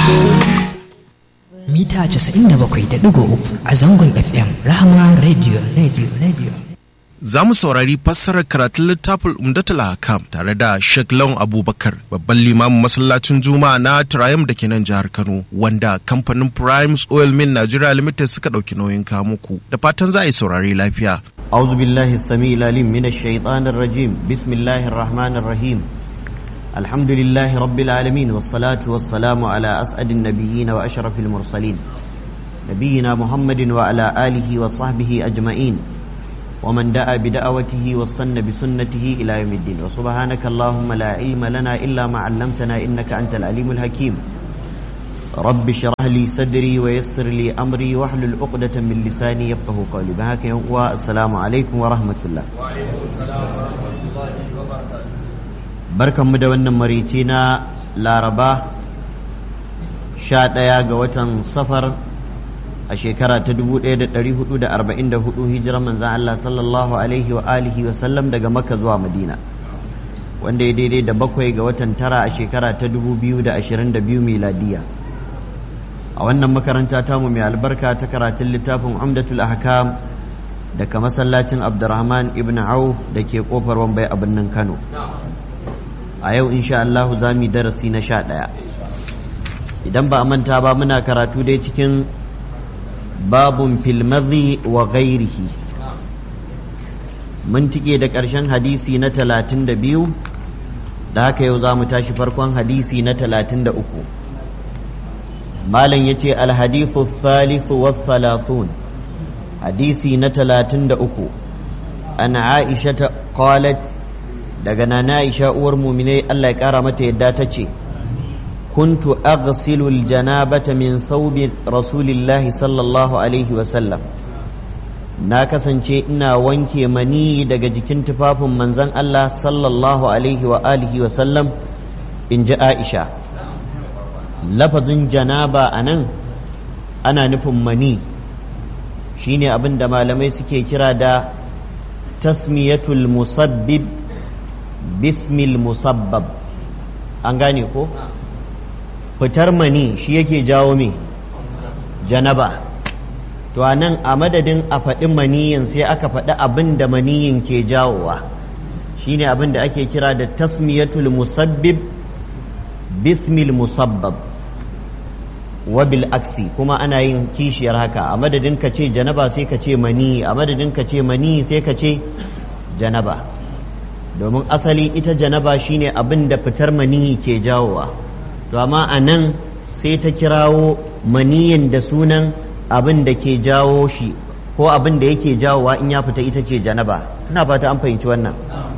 mita 97.3 a zangon FM Rahama Radio Radio Radio. Za mu saurari fassarar karatun littafin Umdatul Hakam tare da Sheikh Lawan Abubakar, babban limamin masallacin Juma'a na Triumph da ke nan jihar Kano, wanda kamfanin Primes Oil Mill Nigeria Limited suka ɗauki nauyin muku. Da fatan za a yi saurari lafiya. أعوذ بالله السميع العليم من الشيطان الرجيم بسم الله الرحمن الرحيم الحمد لله رب العالمين والصلاة والسلام على أسعد النبيين وأشرف المرسلين نبينا محمد وعلى آله وصحبه أجمعين ومن دعا بدعوته واستنى بسنته إلى يوم الدين وسبحانك اللهم لا علم لنا إلا ما علمتنا إنك أنت العليم الحكيم رب اشرح لي صدري ويسر لي أمري واحلل عقدة من لساني يفقه قولي بهاك والسلام عليكم ورحمة الله وعليكم السلام ورحمة الله وبركاته barkanmu da wannan marici na laraba sha ɗaya ga watan safar a shekara ta 1444 hijirar manzan Allah sallallahu alaihi wa alihi wa sallam daga makka zuwa madina wanda ya daidai da bakwai ga watan tara a shekara ta 2022 miladiya a wannan makaranta tamu mai albarka ta karatun littafin umdatul ahkam daga masallacin abdurrahman ibn au da ke kofar wambai a birnin kano a yau insha Allahu za mu darasi na sha ɗaya idan ba a manta ba muna karatu dai cikin babun filmazi wa gairihi mun cike da ƙarshen hadisi na talatin da biyu da haka yau za mu tashi farkon hadisi na talatin da uku malam ya ce alhadithu thalithu wa thalathun hadisi na talatin da uku an aisha ta qalat daga nana Aisha uwar muminai Allah ya kara mata yadda ta ce kuntu aghsilu aljanabata min thawbi rasulillahi sallallahu alaihi wa sallam na kasance ina wanke mani daga jikin tufafin manzon Allah sallallahu alaihi wa alihi wa sallam in ji Aisha lafazin janaba anan ana nufin mani shine abin da malamai suke kira da tasmiyatul musabbib bismil musabbab an gane ko fitar mani shi yake jawo me janaba to a nan a madadin a faɗi maniyin sai aka faɗi abin da maniyin ke jawowa shine abin da ake kira da tasmiyatul musabbib bismil musabbab wabil aksi kuma ana yin kishiyar haka a madadin ka ce janaba sai ka ce mani a madadin ka ce mani sai ka ce janaba domin asali ita janaba shine abin da fitar maniyi ke jawowa to amma a nan sai ta kirawo maniyin da sunan abin da ke jawo shi ko abin da yake jawowa in ya fita ita ce janaba ina fata an fahimci wannan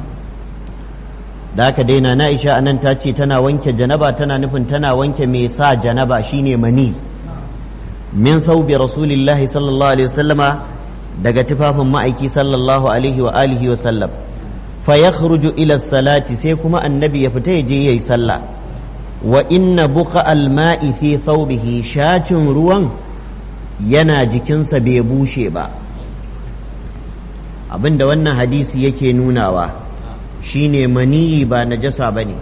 da aka daina na isha anan ta ce tana wanke janaba tana nufin tana wanke mai sa janaba shine mani min saubi rasulillahi sallallahu alaihi wasallama daga tufafin ma'aiki sallallahu alaihi wa alihi wa sallam fa yakhruju ila salati sai kuma annabi ya fita ya je yayi sallah wa inna buqa alma'i fi thawbihi shacin ruwan yana jikinsa bai bushe ba abinda wannan hadisi yake nunawa shine maniyi ba najasa bane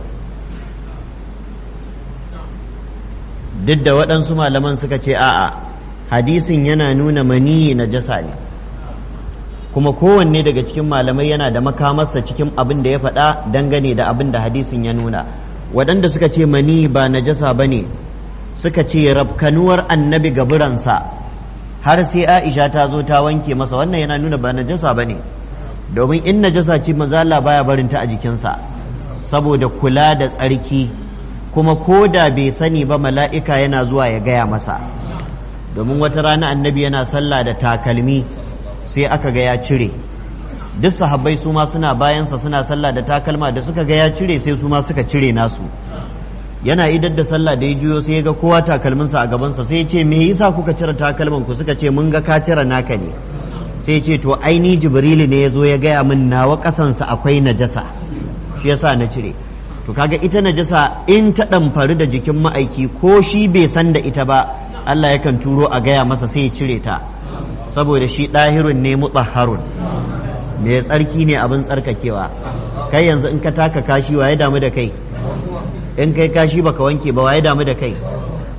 duk da waɗansu malaman suka ce a'a hadisin yana nuna maniyi najasa ne kuma kowanne daga cikin malamai yana da makamarsa cikin abin da ya faɗa dangane da abin da hadisin ya nuna waɗanda suka ce mani ba najasa ba ne suka ce rafkanuwar annabi gaburansa har sai aisha ta zo ta wanke masa wannan yana nuna ba najasa ba ne domin in najasa ce mazala baya barinta a jikinsa saboda kula da tsarki kuma ko da bai sani ba mala'ika yana zuwa ya gaya masa domin wata rana annabi yana sallah da takalmi sai aka ga ya cire duk sahabbai su ma suna bayansa suna sallah da takalma da suka ga ya cire sai su ma suka cire nasu yana idar da sallah da ya juyo sai ya ga kowa takalminsa a gabansa sai ya ce me yasa kuka cire takalman ku suka ce mun ga ka cire naka ne sai ya ce to aini jibrilu ne ya zo ya gaya min nawa kasansa akwai najasa shi yasa na cire to kaga ita najasa in ta ɗamfari da jikin ma'aiki ko shi bai san da ita ba Allah yakan turo a gaya masa sai ya cire ta saboda shi ɗahirun ne mutahharun mai tsarki ne abin tsarkakewa kai yanzu in ka taka kashi waye damu da kai in kai kashi baka wanke ba waye damu da kai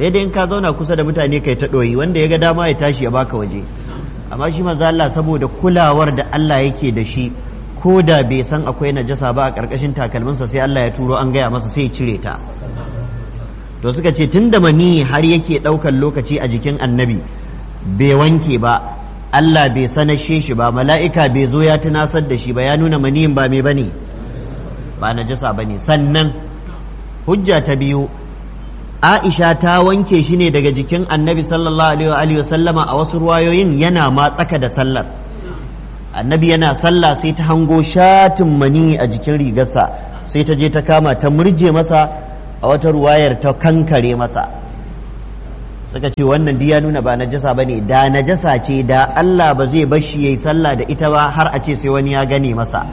sai dai in ka zauna kusa da mutane kai ta ɗoyi wanda ya ga dama ya tashi ya baka waje amma shi maza Allah saboda kulawar da Allah yake da shi ko da bai san akwai najasa ba a ƙarƙashin takalminsa sai Allah ya turo an gaya masa sai ya cire ta to suka ce tun da mani har yake ɗaukar lokaci a jikin annabi bai wanke ba Allah bai sanashe shi ba mala'ika bai zo ya tunasar da shi ba ya nuna maniyin ba mai bane ba najasa bane sannan hujja ta biyu Aisha ta wanke shi ne daga jikin annabi sallallahu alaihi wa sallama a wasu ruwayoyin yana ma tsaka da sallar annabi yana sallah sai ta hango shatin mani a jikin rigarsa sai ta je ta kama ta murje masa a wata ruwayar ta kankare masa suka ce wannan ya nuna ba najasa ba ne da najasa ce da Allah ba zai bar shi yayi sallah da ita ba har a ce sai wani ya gane masa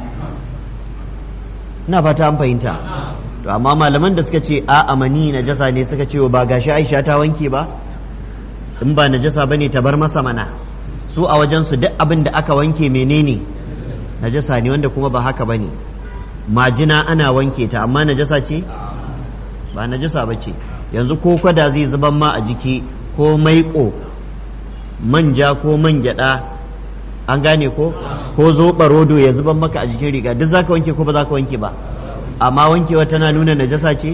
ina fata an fahimta to amma malaman da suka ce a amani najasa ne suka ce ba gashi Aisha ta wanke ba in ba najasa bane ta bar masa mana su a wajen su duk abin da aka wanke menene najasa ne wanda kuma ba haka bane majina ana wanke ta amma najasa ce ba najasa ba ce yanzu ko kwada zai zuban ma a jiki ko maiƙo manja ko man gyaɗa an gane ko ko zoɓa rodo ya zuban maka a jikin riga duk zaka wanke ko ba za ka wanke ba amma wankewa tana nuna najasa ce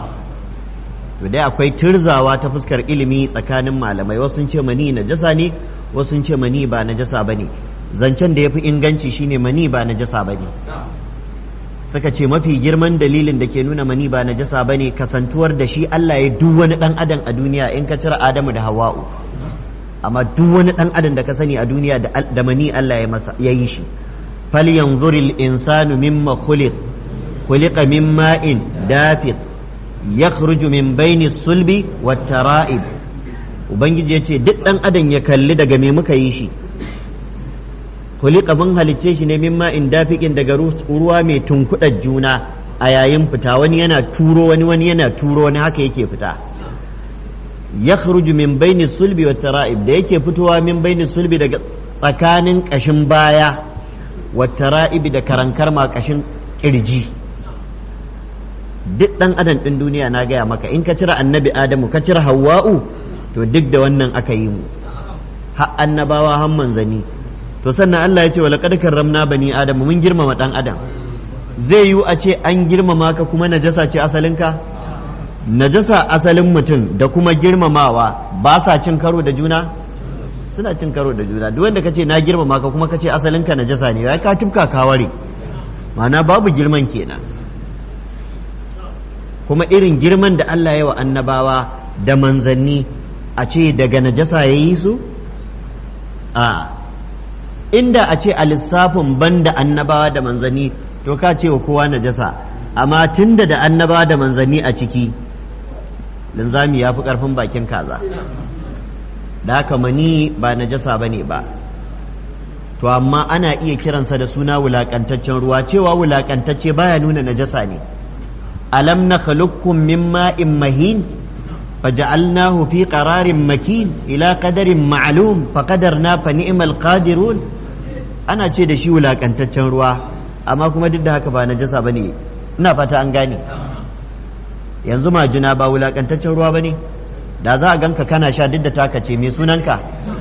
to dai akwai turzawa ta fuskar ilimi tsakanin malamai wasu sun ce mani najasa ne wasu sun ce mani ba najasa bane zancen da ya fi inganci shine mani ba najasa bane suka ce mafi girman dalilin da ke nuna mani ba najasa bane kasantuwar da shi Allah ya duk wani dan adam a duniya in ka cire Adamu da Hawwa'u amma duk wani dan adam da ka sani a duniya da mani Allah ya masa ya yi shi falyanzuril insanu mimma khuliq khuliqa min ma'in dafiq yakhruju min baini sulbi wat tara'ib ubangiji ya ce duk dan adam ya kalli daga me muka yi shi kulika mun halicce shi ne mimma in dafiƙin daga ruwa mai tunkuɗar juna a yayin fita wani yana turo wani wani yana turo wani haka yake fita ya min baini sulbi wa tara'ib da yake fitowa min baini sulbi daga tsakanin ƙashin baya wa tara'ib da karankar ma ƙashin ƙirji duk ɗan adam ɗin duniya na gaya maka in ka cire annabi adamu ka cire hawwa'u to duk da wannan aka yi mu har annabawa har manzanni to sannan Allah ya ce wa laqad karramna bani adam mun girmama dan adam zai yiwu a ce an girmama ka kuma najasa ce asalinka najasa asalin mutum da kuma girmamawa ba sa cin karo da juna suna cin karo da juna duk wanda kace na girmama ka kuma kace asalinka najasa ne ya ka tufka ka ware ma'ana babu girman kenan kuma irin girman da Allah ya wa annabawa da manzanni a ce daga najasa ya yi su a inda a ce a lissafin banda annabawa da manzanni to ka ce wa kowa najasa amma tunda da annabawa da manzanni a ciki linzami ya fi ƙarfin bakin kaza da haka mani ba najasa ba ne ba to amma ana iya kiransa da suna wulaƙantaccen ruwa cewa wulaƙantacce baya nuna najasa ne alam na khalukkum min ma'in mahin فجعلناه في قرار مكين إلى قدر معلوم فقدرنا فنعم القادرون ana ce da shi wulakantaccen ruwa amma kuma duk da haka ba najasa bane ina fata an gane yanzu majina ba wulakantaccen ruwa bane da za a ganka kana sha duk da taka ce me sunanka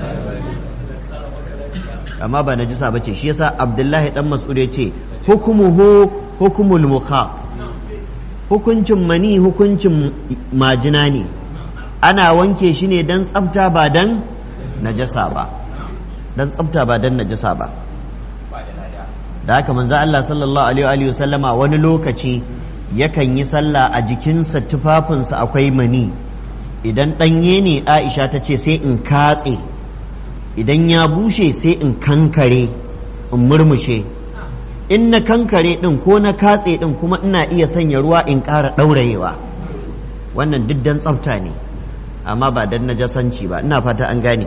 amma ba najasa bace shi yasa abdullahi dan mas'ud ya ce hukumuhu hukumul mukha hukuncin mani hukuncin majina ne ana wanke shi ne don tsafta ba don najasa ba don tsafta ba don najasa ba da haka manzo Allah sallallahu alaihi wa sallama wani lokaci yakan yi sallah a jikinsa tufafinsa akwai mani idan ɗanye ne Aisha ta ce sai in katse idan ya bushe sai in kankare in murmushe in na kankare ɗin ko na katse ɗin kuma ina iya sanya ruwa in ƙara ɗaurayewa wannan duk dan tsafta ne amma ba dan najasanci ba ina fata an gane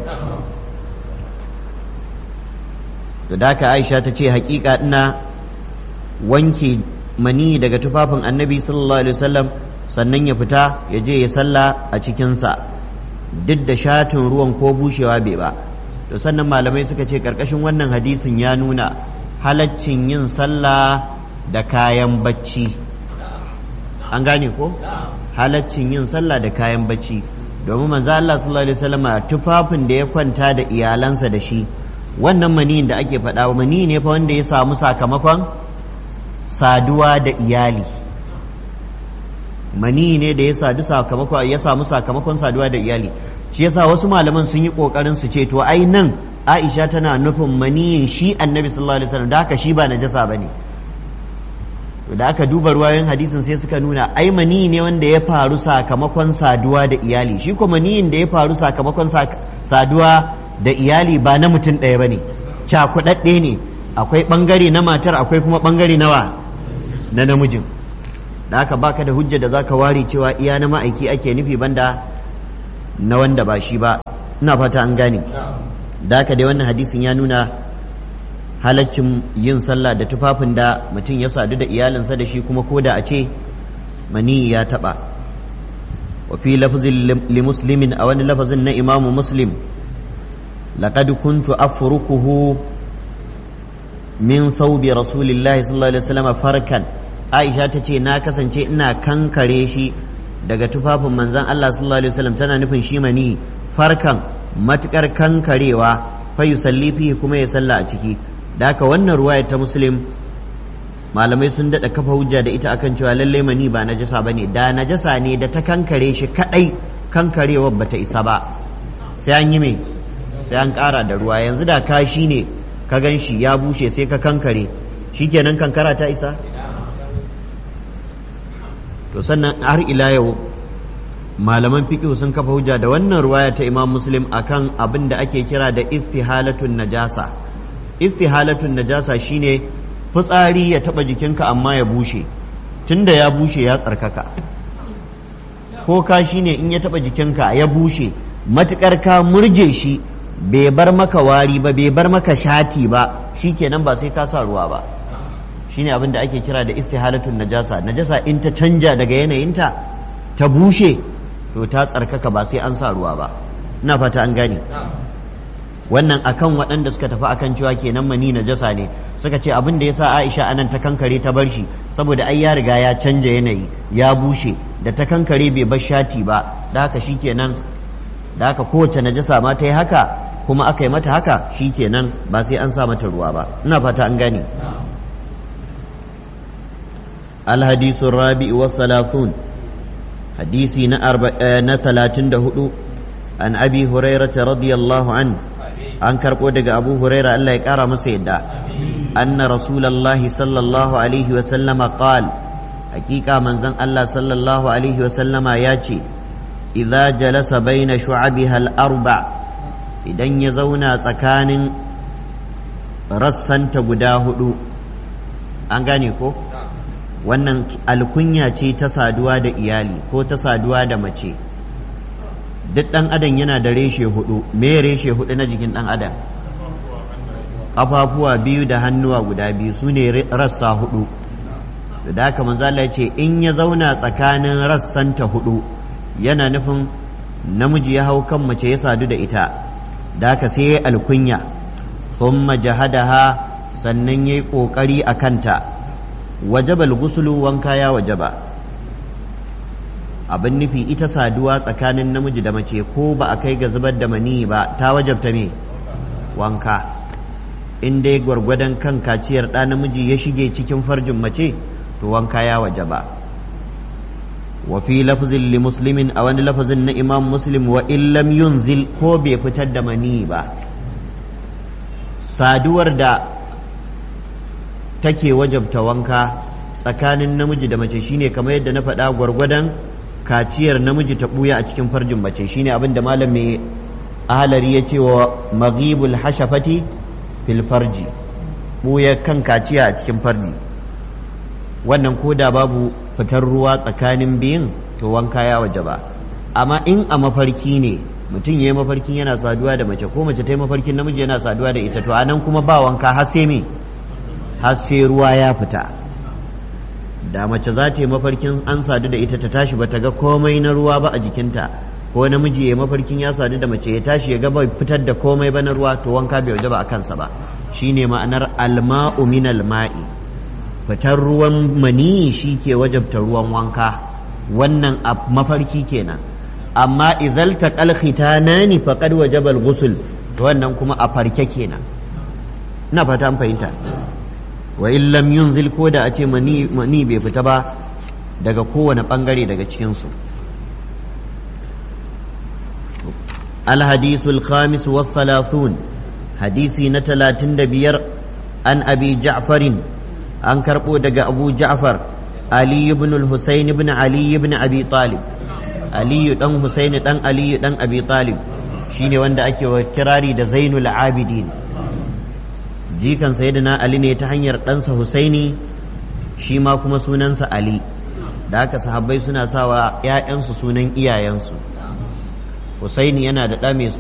da haka aisha ta ce hakika ina wanke mani daga tufafin annabi sallallahu alaihi wasallam sannan ya fita ya je ya salla a cikinsa duk da shatin ruwan ko bushewa bai ba to sannan malamai suka ce karkashin wannan hadisin ya nuna halaccin yin sallah da kayan bacci an gane ko halaccin yin sallah da kayan bacci domin manzo Allah sallallahu alaihi wasallam tufafin da ya kwanta da iyalansa da shi wannan maniyin da ake faɗa mani ne fa wanda ya samu sakamakon saduwa da iyali mani ne da ya sadu sakamakon ya samu sakamakon saduwa da iyali shi yasa wasu malaman sun yi kokarin su ce to ai nan Aisha tana nufin maniyin shi Annabi sallallahu alaihi wasallam da haka shi ba najasa bane da aka duba ruwayoyin hadisin sai suka nuna ai mani ne wanda ya faru sakamakon saduwa da iyali shi ko maniyin da ya faru sakamakon saduwa da iyali ba na mutum ɗaya bane cakuɗaɗɗe ne akwai ɓangare na matar akwai kuma ɓangare nawa na namijin da aka baka da hujja da zaka ware cewa iya na ma'aiki ake nufi banda na wanda ba shi ba ina fata an gane da aka dai wannan hadisin ya nuna halaccin yin sallah da tufafin da mutum ya sadu da iyalinsa da shi kuma koda a ce mani ya taba wa fi lafzin li muslimin a wani lafazin na imamu muslim laqad kuntu afrukuhu min thawbi rasulillahi sallallahu alaihi wasallam farkan aisha ta ce na kasance ina kankare shi daga tufafin manzon Allah sallallahu alaihi wasallam tana nufin shi mani farkan matukar kankarewa fa yusalli fihi kuma ya salla a ciki da haka wannan ruwaya ta muslim malamai sun daɗa kafa hujja da ita akan cewa lallai mani ba najasa bane da najasa ne da ta kankare shi kadai kankarewar bata isa ba sai an yi me sai an ƙara da ruwa yanzu da kashi ne ka gan shi ya bushe sai ka kankare shikenan kankara ta isa to sannan har ila yau malaman fiqh sun kafa hujja da wannan ruwaya ta imam muslim akan abin da ake kira da istihalatun najasa istihalatun najasa shine fitsari ya taba jikinka amma ya bushe tunda ya bushe ya tsarkaka ko ka shine in ya taba jikinka ya bushe matukar ka murje shi bai bar maka wari ba bai bar maka shati ba shikenan ba sai ka sa ruwa ba shine abin da ake kira da istihalatun najasa najasa in ta canja daga yanayinta ta bushe to ta tsarkaka ba sai an sa ruwa ba ina fata an gane wannan akan waɗanda suka tafi akan cewa kenan mani najasa ne suka ce abin da yasa Aisha anan ta kankare ta bar shi saboda ai ya riga ya canja yanayi ya bushe da ta kankare bai bar shati ba da haka shikenan da haka kowace najasa ma ta yi haka kuma aka yi mata haka shikenan ba sai an sa mata ruwa ba ina fata an gane الحديث الرابع والثلاثون حديثي نتلاتن دهدو عن أبي هريرة رضي الله عنه an karɓo daga abu huraira Allah ya ƙara masa yadda anna rasulallahi sallallahu alaihi wa sallama qal hakika manzon Allah sallallahu alaihi wa sallama ya ce idza jalasa baina shu'abiha al-arba idan ya zauna tsakanin rassanta guda hudu an gane ko wannan alkunya ce ta saduwa da iyali ko ta saduwa da mace duk ɗan adam yana da reshe hudu me reshe hudu na jikin ɗan adam ƙafafuwa biyu da hannuwa guda biyu su ne rassa hudu da haka manzala ya ce in ya zauna tsakanin rassanta hudu yana nufin namiji ya hau kan mace ya sadu da ita da haka sai ya alkunya thumma jahadaha sannan ya yi ƙoƙari a kanta wajabal gusulu wanka ya wajaba abin nufi ita saduwa tsakanin namiji da mace ko ba a kai ga zubar da mani ba ta wajabta me wanka in dai gwargwadon kan kaciyar ɗa namiji ya shige cikin farjin mace to wanka ya wajaba wa fi lafzin li muslimin a wani lafazin na imam muslim wa illam yunzil ko bai fitar da mani ba saduwar da take wajabta wanka tsakanin namiji da mace shine kamar yadda na faɗa gwargwadon kaciyar namiji ta ɓuya a cikin farjin mace shine abin da malam mai ahalari ya ce wa maghibul hashafati fil farji ɓuya kan kaciya a cikin farji wannan ko da babu fitar ruwa tsakanin biyun to wanka ya waje ba amma in a mafarki ne mutum ya yi mafarkin yana saduwa da mace ko mace ta yi mafarkin namiji yana saduwa da ita to anan kuma ba wanka har sai me har sai ruwa ya fita da mace za ta yi mafarkin an sadu da ita ta tashi ba ta ga komai na ruwa ba a jikinta ko namiji ya mafarkin ya sadu da mace ya tashi ya ga bai fitar da komai ba na ruwa to wanka bai waje ba a kansa ba shine ma'anar alma'u min alma'i fitar ruwan mani shi ke wajabta ruwan wanka wannan a mafarki kenan amma izalta kalkhitanani faqad wajaba al-ghusl to wannan kuma a farke kenan ina fata an fahimta wa in lam yunzil ko da a ce mani mani bai fita ba daga kowane bangare daga cikin su الحديث الخامس والثلاثون حديثي نتلاتن دبير عن أبي جعفر عن كربو دق أبو جعفر علي بن الحسين بن علي بن أبي طالب علي دن حسين دن علي دن أبي طالب shine wanda ake wa kirari da zainul abidin jikan sayyidina ali ne ta hanyar ɗansa husaini shi ma kuma sunansa ali da haka sahabbai suna sawa 'ya'yansu sunan iyayensu husaini yana da ɗa mai